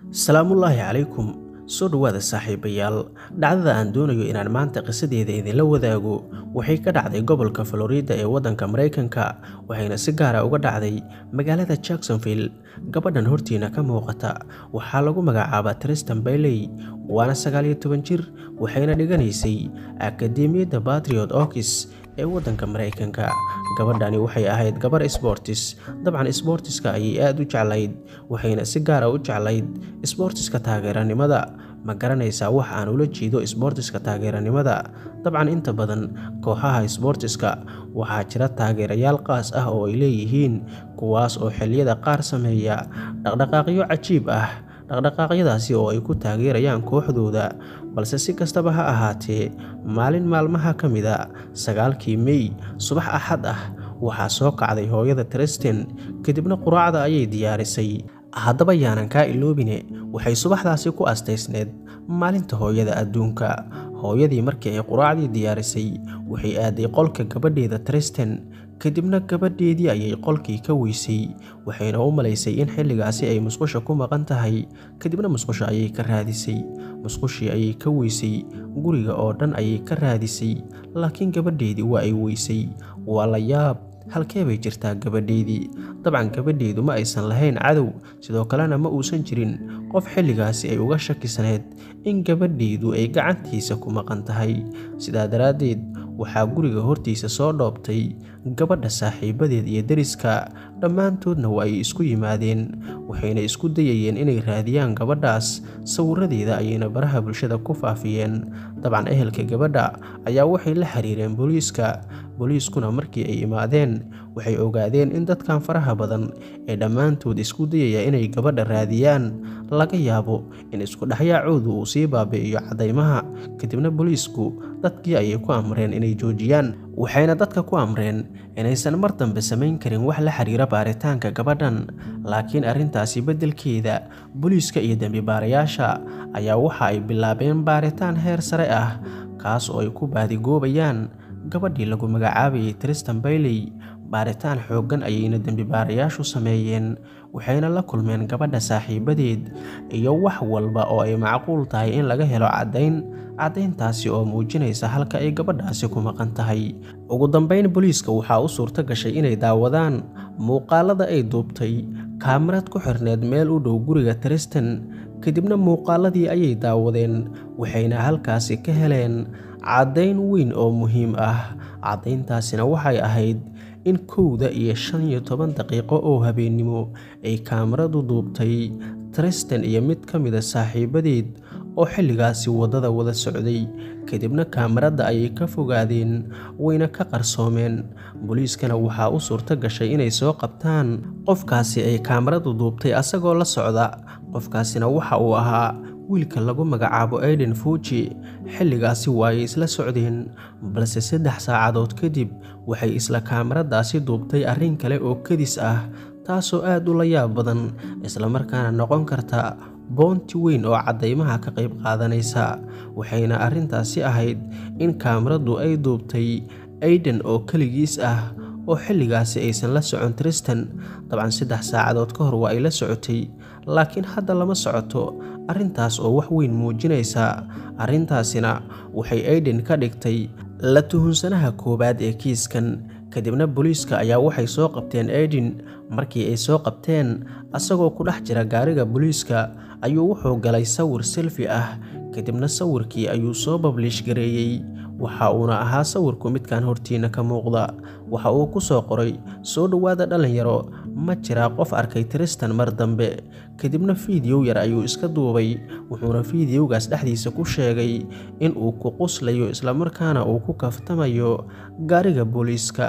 salaamullaahi calaykum soo dhowaada saaxiibayaal dhacdada aan doonayo inaan maanta qisadeeda idinla wadaago waxay ka dhacday gobolka florida ee waddanka maraykanka waxayna si gaara uga dhacday magaalada jacksonville gabadhan hortiina ka muuqata waxaa lagu magacaabaa tristan bayley waana sagaaliyo toban jir waxayna dhiganaysay akademiyadda batriot okis ee waddanka maraykanka gabadhani waxay ahayd gabar sbortis dabcan sbortiska ayay aada u jeclayd waxayna si gaara u jeclayd sbortiska taageeranimada ma garanaysaa wax aan ula jeedo sbortiska taageeranimada dabcan inta badan kooxaha sbortiska waxaa jira taageerayaal qaas ah oo ay leeyihiin kuwaas oo xilliyada qaar sameeya dhaqdhaqaaqyo cajiib ah dhaqdhaqaaqyadaasi oo ay ku taageerayaan kooxdooda balse si kastaba ha ahaatee maalin maalmaha ka mida sagaalkii mey subax axad ah waxaa soo kacday hooyada tristan kadibna quraacda ayay diyaarisay haddaba yaanan kaa iloobine waxay subaxdaasi ku astaysneed maalinta hooyada adduunka hooyadii markii ay quraacdii diyaarisay waxay aaday qolka gabadheeda tristan kadibna gabadheedii ayay qolkii ka weysay waxayna u malaysay in xilligaasi ay musqusha ku maqan tahay kadibna musqusha ayay ka raadisay musqushii ayay ka weysay guriga oo dhan ayay ka raadisay laakiin gabadheedii waa ay weysay waa la yaab halkee bay jirtaa gabadheedii dabcan gabadheedu ma aysan lahayn cadow sidoo kalena ma uusan jirin qof xilligaasi ay uga shakisaneed in gabadheedu ay gacantiisa ku maqan tahay sidaa daraaddeed waxaa guriga hortiisa soo dhoobtay gabadha saaxiibadeed iyo deriska dhammaantoodna waa ay isku yimaadeen waxayna isku dayayeen inay raadiyaan gabadhaas sawiradeeda ayayna baraha bulshada ku faafiyeen dabcan ehelka gabadha ayaa waxay la xiriireen booliiska booliiskuna markii ay imaadeen waxay ogaadeen in dadkan faraha badan ee dhammaantood isku dayaya inay gabadha raadiyaan laga yaabo in isku dhexyaacoodu uu sii baabi'iyo caddaymaha kadibna booliisku dadkii ayay ku amreen inay joojiyaan waxayna dadka ku amreen inaysan mar dambe samayn karin wax la xiriira baaritaanka gabadhan laakiin arrintaasi beddelkeeda booliiska iyo dembibaarayaasha ayaa waxa ay bilaabeen baaritaan heer sare ah kaas oo ay ku baadigoobayaan gabadhii lagu magacaabayay tristan bayley baaritaan xooggan ayayna dembibaarayaashu sameeyeen waxayna la kulmeen gabadha saaxiibadeed iyo wax walba oo ay macquul tahay in laga helo caddayn caddayntaasi oo muujinaysa halka ay gabadhaasi ku maqan tahay ugu dambayn booliiska waxaa u suurto gashay inay daawadaan muuqaalada ay duubtay kaamirad ku xirneed meel u dhow guriga tristan kadibna muuqaaladii ayay daawadeen waxayna halkaasi ka heleen caddayn weyn oo muhiim ah caddayntaasina waxay ahayd in kowda iyo shan iyo toban daqiiqo oo habeennimo ay kaamiradu duubtay tristan iyo mid ka mida saaxiibadeed oo xilligaasi waddada wada socday kadibna kaamirada ayay ka fogaadeen wayna ka qarsoomeen booliiskana waxaa u suurto gashay inay soo qabtaan qofkaasi ay kaamiradu duubtay asagoo la socda qofkaasina waxa uu ahaa wiilka lagu magacaabo aiden fuji xilligaasi waayay isla socdeen balse saddex saacadood kadib waxay isla kaamiradaasi duubtay arrin kale oo kadis ah taasoo aad u la yaab badan islamarkaana noqon karta boonti weyn oo caddaymaha ka qayb qaadanaysa waxayna arrintaasi ahayd in kaamiradu ay duubtay aiden oo keligiis ah oo xilligaasi aysan la socon tristan dabcan saddex saacadood ka hor waa ay la socotay laakiin hadda lama socoto arrintaas oo wax weyn muujinaysa arrintaasina waxay aiden ka dhigtay la tuhunsanaha koowaad ee kiiskan kadibna booliiska ayaa waxay soo qabteen aiden markii ay soo qabteen asagoo ku dhex jira gaariga booliiska ayuu wuxuu galay sawir selfi ah kadibna sawirkii ayuu soo babliish gareeyey waxa uuna ahaa sawirku midkan hortiina ka muuqda waxa uu ku soo qoray soo dhowaada dhallinyaro ma jiraa qof arkay tristan mar dambe kadibna fiidiyow yar ayuu iska duubay wuxuuna fiidiyowgaas dhexdiisa ku sheegay in uu ku quslayo islamarkaana uu ku kaftamayo gaariga booliiska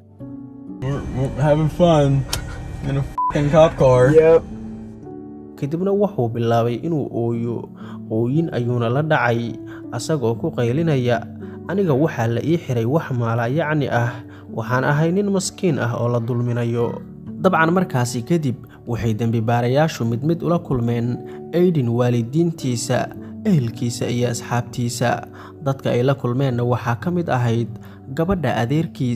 kadibna wuxuu bilaabay inuu ooyo ooyin ayuuna la dhacay asagoo ku qaylinaya aniga waxaa la ii xiray wax maala yacni ah waxaan ahay nin maskiin ah oo la dulminayo dabcan markaasi kadib waxay dembibaarayaashu mid mid ula kulmeen aiden waalidiintiisa ehelkiisa iyo asxaabtiisa dadka ay la kulmeenna waxaa ka mid ahayd gabadha adeerkiis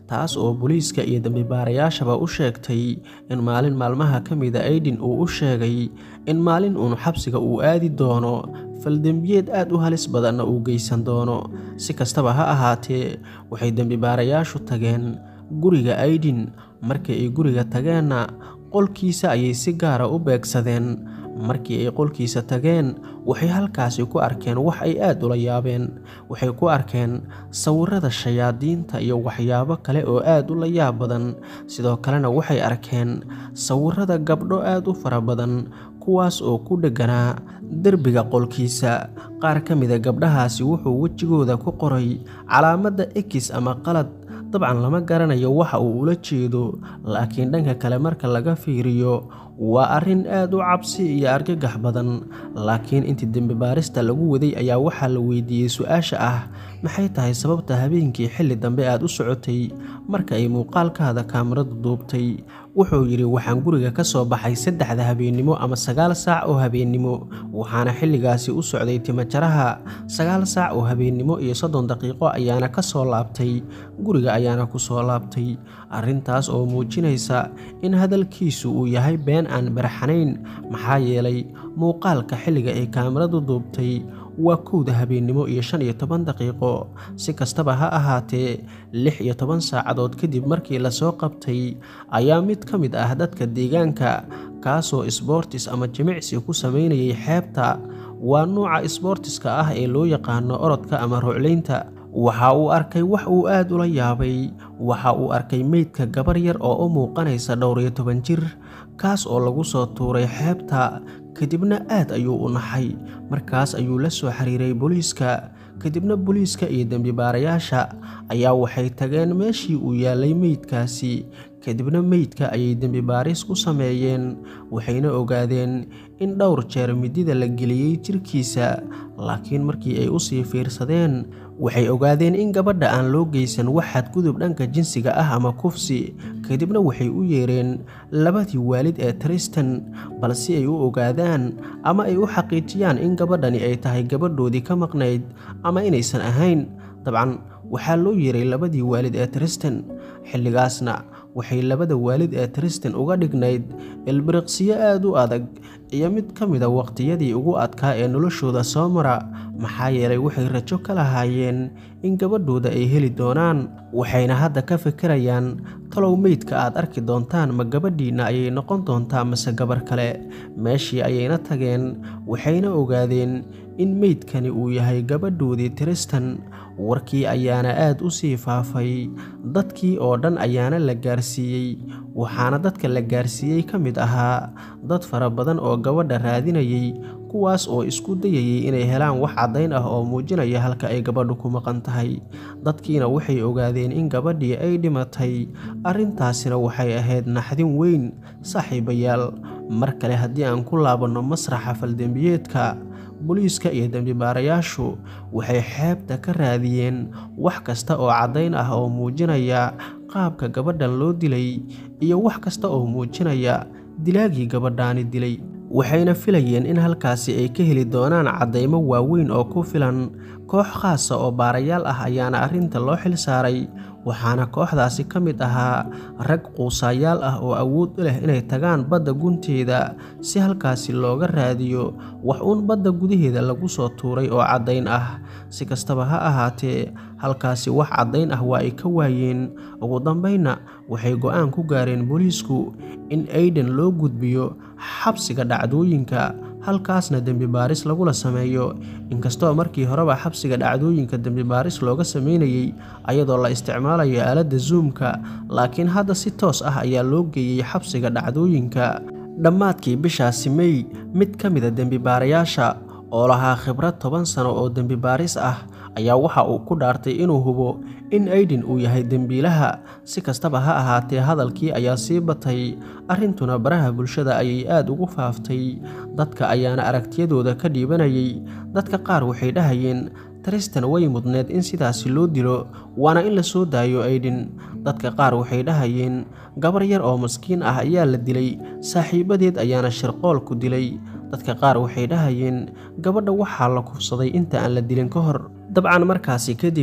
taas oo booliiska iyo dembibaarayaashaba u sheegtay in maalin maalmaha ka mida aydin uu u sheegay in maalin uun xabsiga uu aadi doono faldembiyeed aad u halis badanna uu geysan doono si kastaba ha ahaatee waxay dembibaarayaashu tageen guriga aydin markii ay guriga tageenna qolkiisa ayay si gaara u beegsadeen markii ay qolkiisa tageen waxay halkaasi ku arkeen wax ay aad ula yaabeen waxay ku arkeen sawirada shayaadiinta iyo waxyaabo kale oo aad u la yaab badan sidoo kalena waxay arkeen sawirada gabdho aad u fara badan kuwaas oo ku dhegganaa derbiga qolkiisa qaar ka mida gabdhahaasi wuxuu wejigooda ku qoray calaamadda ekis ama qalad dabcan lama garanayo waxa uu ula jeedo laakiin dhanka kale marka laga fiiriyo waa arrin aad u cabsi iyo argagax badan laakiin intii dembibaarista lagu waday ayaa waxaa la weydiiyey su-aasha ah maxay tahay sababta habeenkii xilli dambe aad u socotay marka ay muuqaalkaada kaamiradu duubtay wuxuu yidhi waxaan guriga ka soo baxay saddexda habeennimo ama sagaal saac oo habeennimo waxaana xilligaasi u socday timajaraha sagaal saac oo habeennimo iyo soddon daqiiqo ayaana ka soo laabtay guriga ayaana ku soo laabtay arrintaas oo muujinaysa in hadalkiisu uu yahay been aan baraxanayn maxaa yeelay muuqaalka xilliga ay kaamiradu duubtay waa kowda habeennimo iyo shan iyo toban daqiiqo si kastaba ha ahaatee lix iyo toban saacadood kadib markii lasoo qabtay ayaa mid ka mid ah dadka deegaanka kaasoo isboortis ama jimicsi ku samaynayay xeebta waa nuuca isboortiska ah ee loo yaqaano orodka ama ruclaynta waxa uu arkay wax uu aad ula yaabay waxa uu arkay meydka gabar yar oo u muuqanaysa dhowr iyo toban jir kaas oo lagu soo tuuray xeebta kadibna aad ayuu u naxay markaas ayuu la soo xiriiray booliiska kadibna booliiska iyo dembibaarayaasha ayaa waxay tageen meeshii uu yaallay meydkaasi kadibna meydka ayay dembibaaris ku sameeyeen waxayna ogaadeen in dhowr jeer midida la geliyey jirkiisa laakiin markii ay usii fiirsadeen waxay ogaadeen in gabadha aan loo geysan wax xadgudub dhanka jinsiga ah ama kufsi kadibna waxay u yeereen labadii waalid ee tristan bal si ay u ogaadaan ama ay u xaqiijiyaan in gabadhani ay tahay gabadhoodii ka maqnayd ama inaysan ahayn dabcan waxaa loo yeeray labadii waalid ee tristan xilligaasna waxay labada waalid ee tristan uga dhignayd ilbiriqsiyo aad u adag iyo mid ka mida waqtiyadii ugu adkaa ee noloshooda soo mara maxaa yeelay waxay rajo ka lahaayeen in gabadhooda ay heli doonaan waxayna hadda ka fikirayaan talow meydka aad arki doontaan ma gabadhiinna ayay noqon doontaa mase gabar kale meeshii ayayna tageen waxayna ogaadeen in meydkani uu yahay gabadhoodii tristan warkii ayaana aad u sii faafay dadkii oo dhan ayaana la gaarsiiyey waxaana dadka la gaarsiiyey ka mid ahaa dad fara badan oo gabadha raadinayay kuwaas oo isku dayayay inay helaan wax caddayn ah oo muujinaya halka ay gabadhu ku maqan tahay dadkiina waxay ogaadeen in gabadhii ay dhimatay arrintaasina waxay ahayd naxdin weyn saaxiibayaal mar kale haddii aan ku laabanno masraxa faldembiyeedka booliiska iyo dembibaarayaashu waxay xeebta ka raadiyeen wax kasta oo caddayn ah oo muujinaya qaabka gabadhan loo dilay iyo wax kasta oo muujinaya dilaagii gabadhaani dilay waxayna filayeen in halkaasi ay ka heli doonaan caddaymo waaweyn oo ku filan koox khaasa oo baarayaal ah ayaana arrinta loo xil saaray waxaana kooxdaasi ka mid ahaa rag quusaayaal ah oo awood u leh inay tagaan badda gunteeda si halkaasi looga raadiyo wax uun badda gudaheeda lagu soo tuuray oo caddayn ah si kastaba ha ahaatee halkaasi wax caddayn ah waa ay ka waayeen ugu dambaynna waxay go'aan ku gaareen booliisku in ayden loo gudbiyo xabsiga dhacdooyinka halkaasna dembibaaris lagula sameeyo inkastoo markii horeba xabsiga dhacdooyinka dembibaaris looga sameynayey ayadoo la isticmaalayo aaladda zoomka laakiin hadda si toos ah ayaa loo geeyey xabsiga dhacdooyinka dhammaadkii bishaasi mey mid ka mida dembibaarayaasha oo lahaa khibrad toban sano oo dembibaaris ah ayaa waxa uu ku dhaartay inuu hubo in aydin uu yahay dembiilaha si kastaba ha ahaatee hadalkii ayaa sii batay arrintuna baraha bulshada ayay aad ugu faaftay dadka ayaana aragtiyadooda ka dhiibanayay dadka qaar waxay dhahayeen tristan way mudneed in sidaasi loo dilo waana in la soo daayo aydin dadka qaar waxay dhahayeen gabar yar oo maskiin ah ayaa la dilay saaxiibadeed ayaana shirqool ku dilay dadka qaar waxay dhahayeen gabadha waxaa la kufsaday inta aan la dilin ka hor dabcan markaasi kadib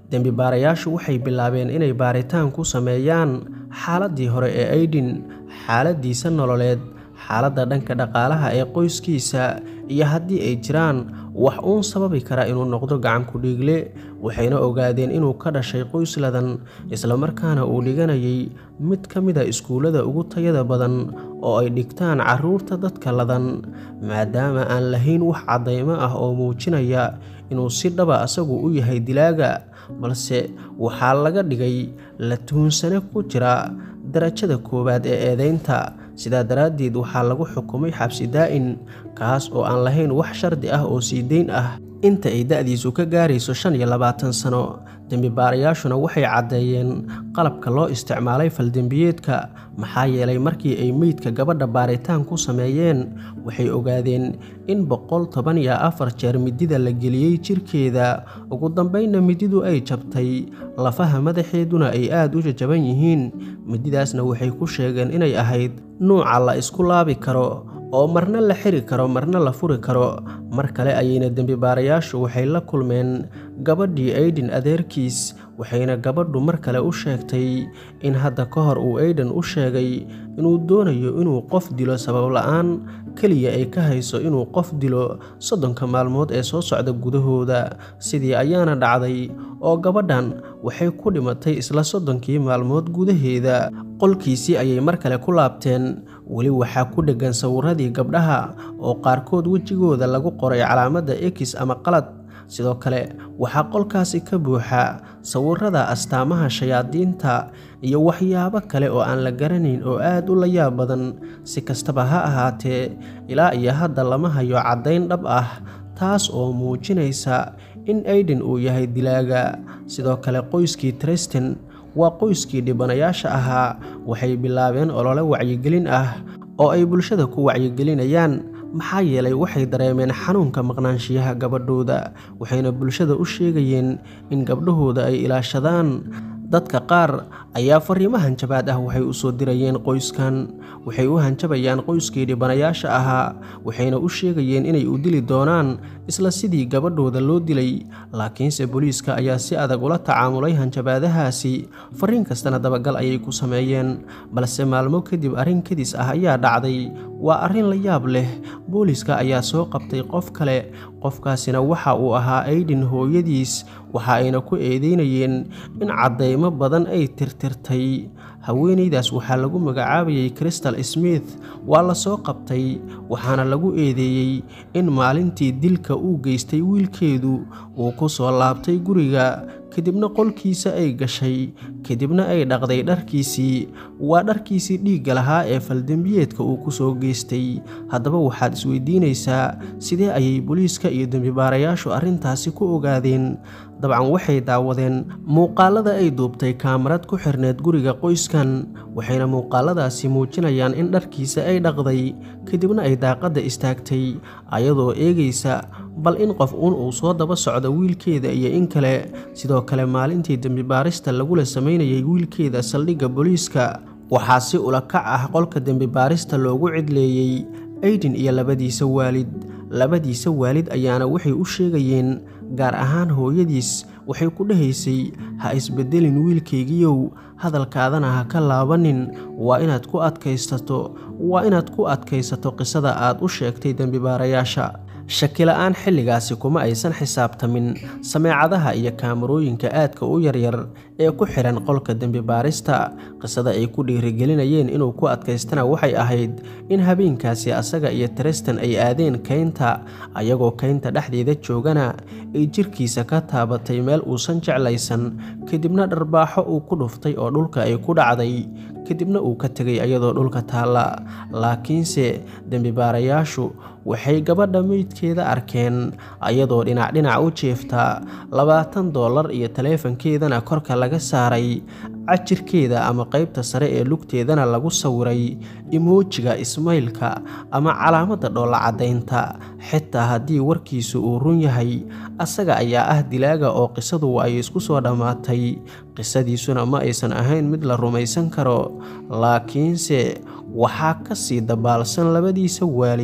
dembi baarayaashu waxay bilaabeen inay baaritaan ku sameeyaan xaaladdii hore ee aydhin xaaladdiisa nololeed xaaladda dhanka dhaqaalaha ee qoyskiisa iyo haddii ay jiraan wax uun sababi kara inuu noqdo gacanku dhiigle waxayna ogaadeen inuu ka dhashay qoys ladan islamarkaana uu dhiganayay mid ka mid a iskuullada ugu tayada badan oo ay dhigtaan carruurta dadka ladan maadaama aan lahayn wax caddaymo ah oo muujinaya inuu si dhaba asagu u yahay dilaaga balse waxaa laga dhigay la tuhunsane ku jira darajada koowaad ee eedeynta sidaa daraaddeed waxaa lagu xukumay xabsi daa'in kaas oo aan lahayn wax shardi ah oo sii deyn ah inta ay da'diisu ka gaarayso shan iyo labaatan sano dembi baarayaashuna waxay caddeeyeen qalabka loo isticmaalay faldembiyeedka maxaa yeelay markii ay meydka gabadha baaritaan ku sameeyeen waxay ogaadeen in boqol toban iyo afar jeer midida la geliyey jirkeeda ugu dambaynna mididu ay jabtay lafaha madaxeeduna ay aad u jajaban yihiin mididaasna waxay ku sheegeen inay ahayd nuuca la isku laabi karo oo marna la xiri karo marna la furi karo mar kale ayayna dembi baarayaashu waxay la kulmeen gabadhii aydhin adeerkiis waxayna gabadhu mar kale u sheegtay in hadda ka hor uu aydhan u sheegay inuu doonayo inuu qof dilo sabab la-aan keliya ay ka hayso inuu qof dilo soddonka maalmood ee soo socda gudahooda sidii ayaana dhacday oo gabadhan waxay ku dhimatay isla soddonkii maalmood gudaheeda qolkiisii ayay mar kale ku laabteen weli waxaa ku dheggan sawirradii gabdhaha oo qaarkood wejigooda lagu qoray calaamadda ekis ama qalad sidoo kale waxaa qolkaasi ka buuxa sawirrada astaamaha shayaadiinta iyo waxyaabo kale oo aan la garanayn oo aad u la yaab badan si kastaba ha ahaatee ilaa iyo hadda lama hayo caddayn dhab ah taas oo muujinaysa in aydhin uu yahay dilaaga sidoo kale qoyskii tristan waa qoyskii dhibanayaasha ahaa waxay bilaabeen olole wacyigelin ah oo ay bulshada ku wacyigelinayaan maxaa yeelay waxay dareemeen xanuunka maqnaanshiyaha gabadhooda waxayna bulshada u sheegayeen in gabdhahooda ay ilaashadaan dadka qaar ayaa fariimo hanjabaad ah waxay u soo dirayeen qoyskan waxay u hanjabayaan qoyskii dhibanayaasha ahaa waxayna u sheegayeen inay u dili doonaan isla sidii gabadhooda loo dilay laakiinse booliiska ayaa si adag ula tacaamulay hanjabaadahaasi fariin kastana dabagal ayay ku sameeyeen balse maalmo kadib arrin kadis ah ayaa dhacday waa arrin la yaab leh booliiska ayaa soo qabtay qof kale qofkaasina waxa uu ahaa aydhin hooyadiis waxa ayna ku eedeynayeen in caddaymo badan ay tirtirtay haweenaydaas waxaa lagu magacaabayay crystal smith waa la soo qabtay waxaana lagu eedeeyey in maalintii dilka uu geystay wiilkeedu uu ku soo laabtay guriga kadibna qolkiisa ay gashay kadibna ay dhaqday dharkiisii waa dharkiisii dhiigga lahaa ee faldembiyeedka uu ku soo geystay haddaba waxaad isweydiinaysaa sidee ayay booliiska iyo dembibaarayaashu arrintaasi ku ogaadeen dabcan waxay daawadeen muuqaalada ay duubtay kaamarad ku xirneed guriga qoyskan waxayna muuqaaladaasi muujinayaan in dharkiisa ay dhaqday kadibna ay daaqadda istaagtay ayadoo eegaysa bal in qof uun uu soo daba socdo wiilkeeda iyo in kale sidoo kale maalintii dembibaarista lagula samaynayay wiilkeeda saldhigga booliiska waxaa si ula kac ah qolka dembibaarista loogu cidleeyey aydin iyo labadiisa waalid labadiisa waalid ayaana waxay u sheegayeen gaar ahaan hooyadiis waxay ku dhahaysay ha isbedelin wiilkaygiyow hadalkaadana ha ka laabanin waa inaad ku adkaysato waa inaad ku adkaysato qisada aad u sheegtay dembibaarayaasha shakila-aan xilligaasi kuma aysan xisaabtamin sameecadaha iyo kaamarooyinka aadka u yaryar ee ku xihan qolka dembibaarista qisada ay ku dhiirigelinayeen inuu ku adkaystana waxay ahayd in habeenkaasi asaga iyo tristan ay aadeen kaynta ayagoo kaynta dhexdeeda joogana ay jirkiisa ka taabatay meel uusan jeclaysan kadibna dharbaaxo uu ku dhuftay oo dhulka ay ku dhacday kadibna uu ka tegay ayadoo dhulka taalla laakiinse dembibaarayaashu waxay gabadha meydkeeda arkeen ayadoo dhinac dhinac u jeefta labaatan doolar iyo taleefankeedana korka laga saaray cajirkeeda ama qaybta sare ee lugteedana lagu sawiray imoojiga ismaylka ama calaamadda dhoolla caddaynta xitaa haddii warkiisu uu run yahay asaga ayaa ah dilaaga oo qisadu ay isku soo dhammaatay qisadiisuna ma aysan ahayn mid la rumaysan karo laakiinse waxaa ka sii dabaalsan labadiisa waalid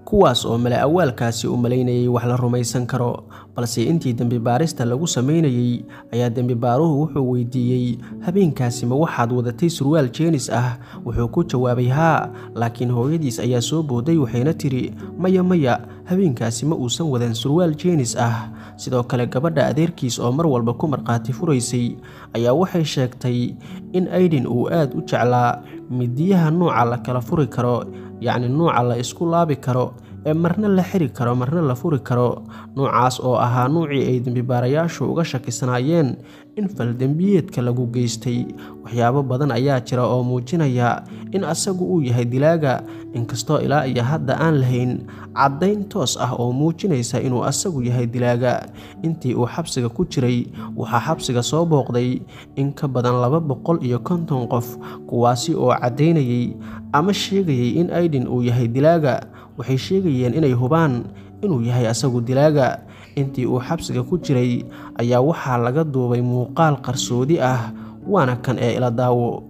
kuwaas oo male awaalkaasi u malaynayay wax la rumaysan karo balse intii dembi baarista lagu samaynayey ayaa dembi baaruhu wuxuu weydiiyey habeenkaasi ma waxaad wadatay surwaal jeenis ah wuxuu ku jawaabay haa laakiin hooyadiis ayaa soo booday waxayna tiri maya maya habeenkaasi ma uusan wadan surwaal jeenis ah sidoo kale gabadha adeerkiis oo mar walba ku markhaati furaysay ayaa waxay sheegtay in aydin uu aad u jeclaa midiyaha nuuca la kala furi karo yacni nuuca la isku laabi karo ee marna la xiri karo marna la furi karo nuucaas oo ahaa nuucii ay dembibaarayaashu uga shakisanaayeen in faldembiyeedka lagu geystay waxyaabo badan ayaa jira oo muujinaya in asagu uu yahay dilaaga inkastoo ilaa iyo hadda aan lahayn caddayn toos ah oo muujinaysa inuu asagu yahay dilaaga intii uu xabsiga ku jiray waxaa xabsiga soo booqday in ka badan laba boqol iyo konton qof kuwaasi oo caddaynayay ama sheegayay in aydin uu yahay dilaaga waxay sheegayeen inay hubaan inuu yahay asagu dilaaga intii uu xabsiga ku jiray ayaa waxaa laga duubay muuqaal qarsoodi ah waana kan ee ila daawo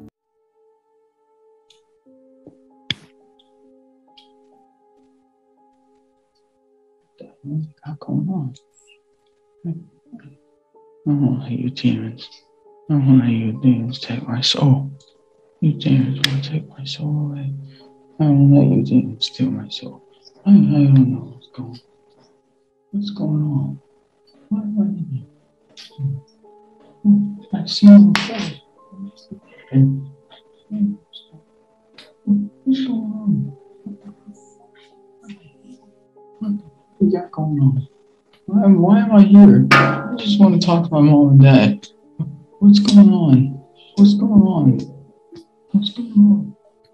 What you got going on? I don't want to you demons. I don't want to you demons take my soul. You demons want to take my soul away. I don't let you demons steal my soul. I, I don't know what's going What's going on? Why am I in here? Hmm, I see you first. What's going on? What you got going on? Why, why am I here? I just want to talk to my mom and dad. What's going on? What's going on? What's going on?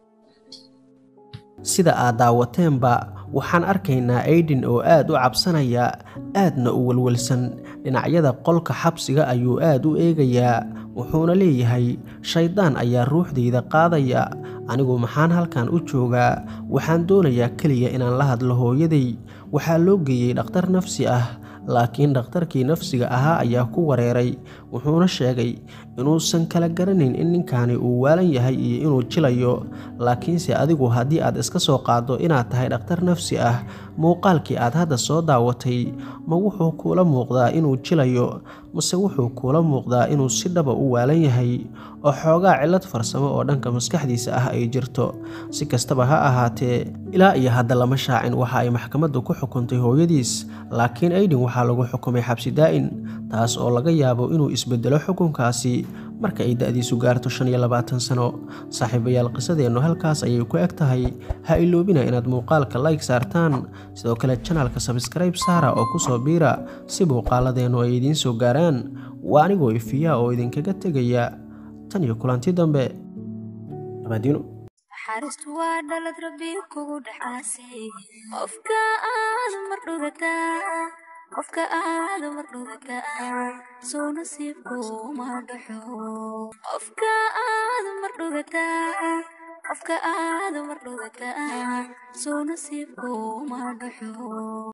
sida aad daawateenba waxaan arkaynaa aydin oo aad u cabsanaya aadna u welwelsan dhinacyada qolka xabsiga ayuu aad u eegayaa wuxuuna leeyahay shayddaan ayaa ruuxdayda qaadaya anigu maxaan halkan u joogaa waxaan doonayaa keliya inaan la hadlo hooyaday waxaa loo geeyey dhakhtar nafsi ah laakiin dhakhtarkii nafsiga ahaa ayaa ku wareeray wuxuuna sheegay inuusan kala garanayn in ninkaani uu waalan yahay iyo inuu jilayo laakiinse adigu haddii aad iska soo qaaddo inaad tahay dhakhtar nafsi ah muuqaalkii aad hadda soo daawatay ma wuxuu kuula muuqdaa inuu jilayo mase wuxuu kuula muuqdaa inuu si dhaba u waalan yahay oo xoogaa cillad farsamo oo dhanka maskaxdiisa ah ay jirto si kastaba ha ahaatee ilaa iyo hadda lama shaacin waxa ay maxkamaddu ku xukuntay hooyadiis laakiin aydin waxaa lagu xukumay xabsi daa'in taas oo laga yaabo inuu isbedelo xukunkaasi marka ay da'diisu gaarto shan iyo labaatan sano saaxiibayaal qisadeennu halkaas ayay ku eg tahay ha iloobina inaad muuqaalka like saartaan sidoo kale janalka sabskrayb saara oo kusoo biira si muuqaaladeennu ay idiin soo gaaraan waa anigoo ifiyaa oo idinkaga tegaya tan iyo kulanti dambe nabadiino naxariistu waa dhalad rabbi kugu dhacaasay qofka aad mar dhugataa qofka aad mar dhugataa soo nasiibku ma dhaxo qofka aad mar dhugataa qofka aad mar dhugataa soo nasiibku ma dhaxo